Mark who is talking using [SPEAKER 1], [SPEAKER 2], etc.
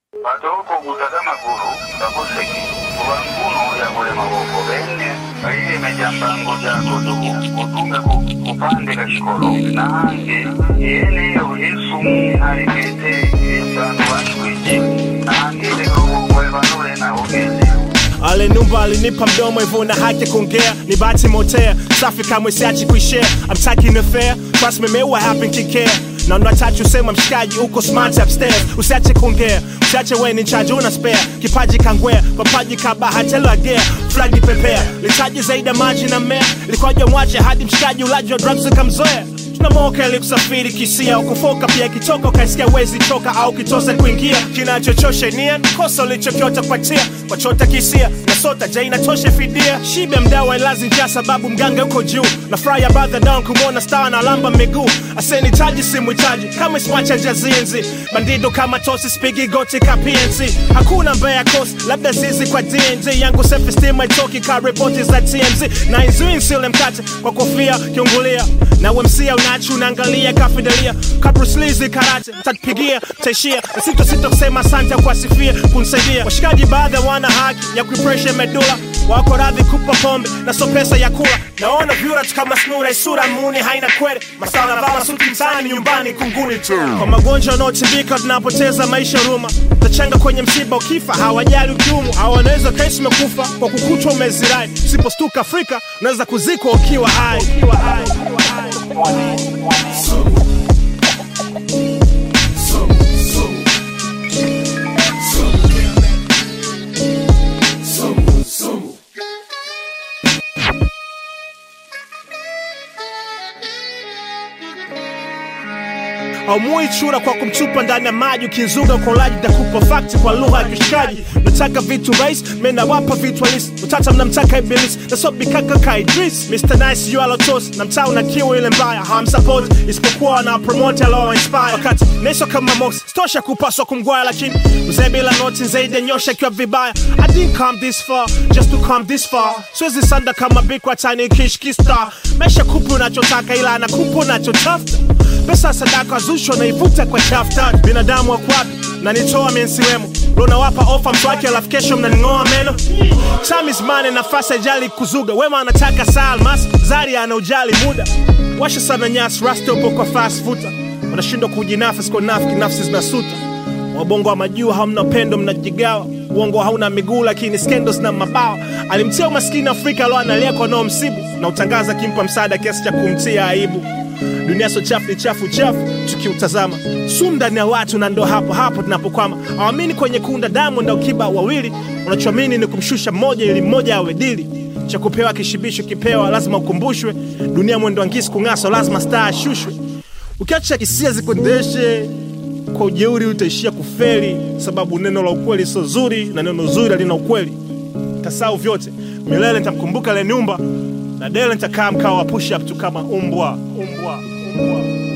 [SPEAKER 1] patoko kutaka magulu ngakoseki kuba nkuno yakole maboko bene kailime mpango jako tuku utunge ku- kupande kashikolo nange yeneyo yesu alikete esanu washwiji nange lekokokwevanule naogeze
[SPEAKER 2] Alinumba alinipa mdomo hivyo na haki ya kuongea ni bahati motea safi kamwe siachi kuishare I'm taking the fair trust me mewa happen kikea na unatachi usema mshikaji uko smart upstairs usiache kuongea usiache we ni chaji una spare kipaji kangwea papaji kabahatelo agea flagi pepea litaji zaidi ya maji na mmea likwaja mwache hadi mshikaji ulaji wa drugs ukamzoea tunamoka ili kusafiri kisia ukufoka pia kitoka ukaisikia wezi choka au kitose kuingia kinachochosha nia kosa ulichokiota kupatia wachota kisia na sota ja inatosha fidia shibe mdawa ilazi njaa sababu mganga uko juu na fry ya badha down kumwona star na lamba miguu asenitaji simwitaji kama ismwacha njazinzi bandido kama tosi spigi goti ka PNC hakuna mbaya kosi labda zizi kwa DNG yangu self esteem haitoki ka ripoti za TMZ na izui nsile mkate kwa kofia kiungulia na wemsia unachi unaangalia kafidelia kabruslizi karate tatupigia taishia na sito sito kusema asante kuwasifia kunisaidia washikaji baadhi wana haki ya kuipresha medula wako radhi kupa pombe na so pesa ya kula naona vyura tu kama snura isura muni haina kwere masala vala suti mtaani nyumbani kunguni tu kwa magonjwa wanaotibika tunapoteza maisha ruma tachanga kwenye msiba ukifa hawajali ukiumu au wanaweza kaisi umekufa kwa kukutwa umezirai usipostuka afrika unaweza kuzikwa ukiwa hai ukiwa hai ukiwa hai haumui chura kwa kumtupa ndani ya maji ukizuga kwa ulaji takupa fakti kwa lugha ya kishikaji nataka vitu rais menawapa vitu halisi utata mnamtaka ibilisi nasobikaka ka idris mr nice yu alotos na mtaa una kiu ile mbaya hawamsapoti isipokuwa wanapromote alowainspire wakati neso kama mox stosha kupaswa kumgwaya lakini mzee bila noti zaidi ya nyosha ikiwa vibaya i didn't come this far just to come this far siwezi sanda kama bikwa tani kishkista mesha kupi unachotaka ila anakupa unachotafuta pesa sadaka zusho naivuta kwa chafta binadamu wakwapi na nitoa mensiwemo lonawapa ofa mswake alafu kesho mnaning'oa meno time is money nafasi ajali kuzuga wema anataka saa almas zari ana ujali muda washa sana nyasi rasta upo kwa fast futa wanashindwa kujinafsi kwa nafiki nafsi zinasuta wabongo wa majuu hamna upendo mnajigawa uongo hauna miguu lakini scandals na mabawa alimtia umaskini afrika alo analia kwa nao msibu na utangaza akimpa msaada kiasi cha kumtia aibu dunia so chafu ni chafu chafu tukiutazama sumu ndani ya watu na ndo hapo hapo tunapokwama awamini kwenye kunda damu na ukiba wawili unachoamini ni kumshusha mmoja ili mmoja awe dili cha kupewa kishibisho kipewa lazima ukumbushwe dunia mwendo angisi kung'aswa lazima staa ashushwe ukiacha hisia zikuendeshe kwa ujeuri utaishia kufeli sababu neno la ukweli sio zuri na neno zuri halina ukweli tasau vyote milele nitamkumbuka leniumba na dele nitakaa mkao wa push up tu kama umbwa umbwa umbwa